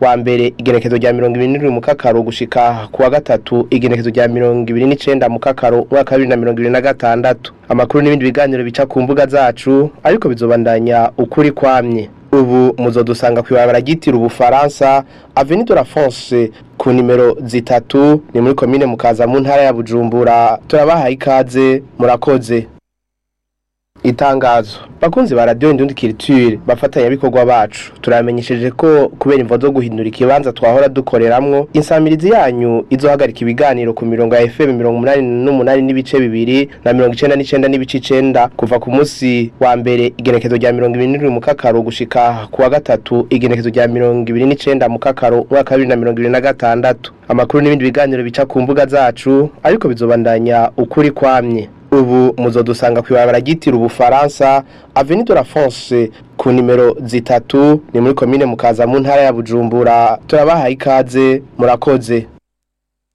wa mbere igenekezo rya mirongo ibiri n'indwi mu kakaro gushika ku wa gatatu igenekezo rya mirongo ibiri n'icenda mu kakaro umwaka wa bibiri na mirongo ibiri na gatandatu amakuru n'ibindi biganiro bica ku mbuga zacu ariko bizobandanya ukuri kwamye ubu muzodusanga kw'ibarabara ryitiriwe ubufaransa avenue de la France ku nimero zitatu ni muri komine mukaza mu ntara ya bujumbura turabahaye ikaze murakoze itangazo bakunzi ba radio indundi culture bafatanya bikorwa bacu turamenyesheje ko kubera imvo zo guhindura ikibanza twahora dukoreramwo insamirizi yanyu izohagarika ibiganiro ku mirongo ya FM mirongo umunani n'umunani n'ibice bibiri na mirongo icenda n'icenda n'ibice icenda kuva ku munsi wa mbere igenekezo rya mirongo ibiri n'indwi mu kakaro gushika ku wa gatatu igenekezo rya mirongo ibiri n'icenda mu kakaro umwaka wa bibiri na mirongo ibiri na gatandatu amakuru n'ibindi biganiro bica ku mbuga zacu ariko bizobandanya ukuri kwamye ubu muzodusanga kw'ibarabara ryitiriwe ubufaransa avenue de la France ku nimero zitatu ni muri komine mukaza mu ntara ya bujumbura turabahaye ikaze murakoze